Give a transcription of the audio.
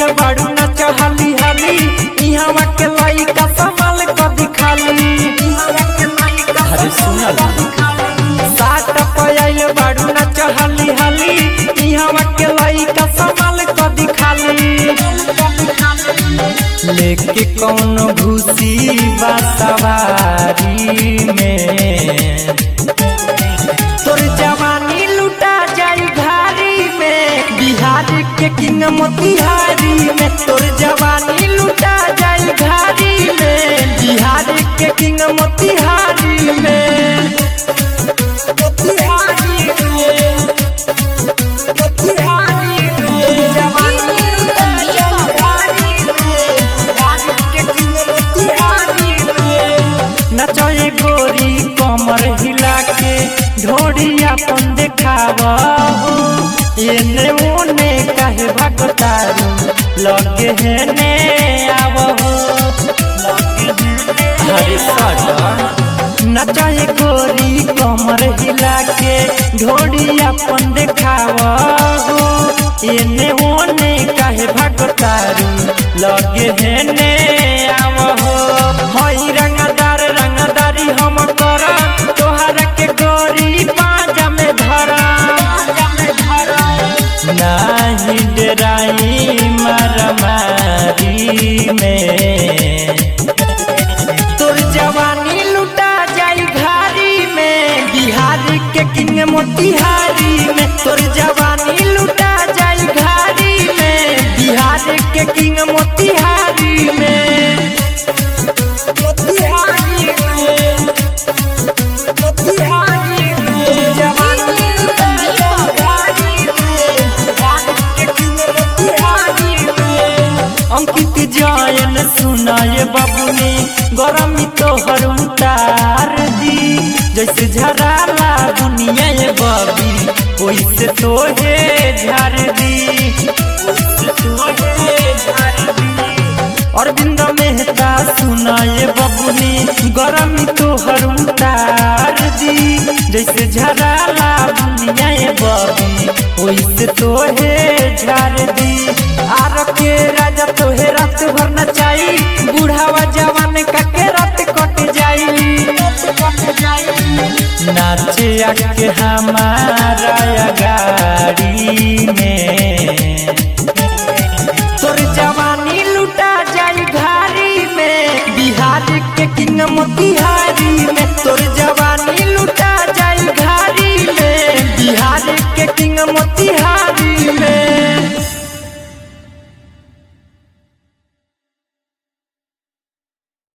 आइल बाड़ू नाच हाली हाली इहवा के लइका संभाल क दिखाली अरे सुना साट पयाइल बाड़ू नाच हाली हाली इहवा के लइका संभाल क दिखाली लेके कौन घुसी बा सवारी में तोर जवानी लुटा जाई घारी में बिहार के किंग मोतिहारी में तोर जवानी लुटा जाई घारी में बिहार के किंग मोतिहारी में मोतिहारी में मोतिहारी में जवानी लुटा जाई घारी में बिहार के किंग मोतिहारी में नचए गोरी कमर हिला के ढोड़ी अपन देखावा एने ओने काहे भगतारू लगे हेने आवहो अरे सटा नचए गोरी कमर हिला के ढोड़ी अपन देखावा एने ओने काहे भगतारू लगे हेने आवहो हई रंगदार रंगदारी हम कर तोहरा के गोरी पाजा में धरा नाही डराई मारामारी में तोर जवानी लुटा जाई घारी में बिहार के किंग मोतिहारी में तोर जवानी लुटा जाई घारी में बिहार के किंग मोतिहारी में मोतिहारी में मोतिहारी में जवानी लुटा जाई घारी में बिहार के किंग मोतिहारी में अंकित जयन सुनाए बाबूनी गरमी तोहर उतार दी जैसे झराला दुनिया ये बबी वैसे तोहे झार दी वैसे तोहे झार दी अरविंद मेहता सुनाए बबुनी गरमी तोहर उतार दी जैसे झराला दुनिया ये बबी वैसे तोहे झार दी आर के राजा तोहे रात भर नचाई बुढ़ावा जवान का के रात कट जाई नाचे आके हमारा गाड़ी में तोर जवानी लुटा जाई घारी में बिहार के किंग मोतिहारी में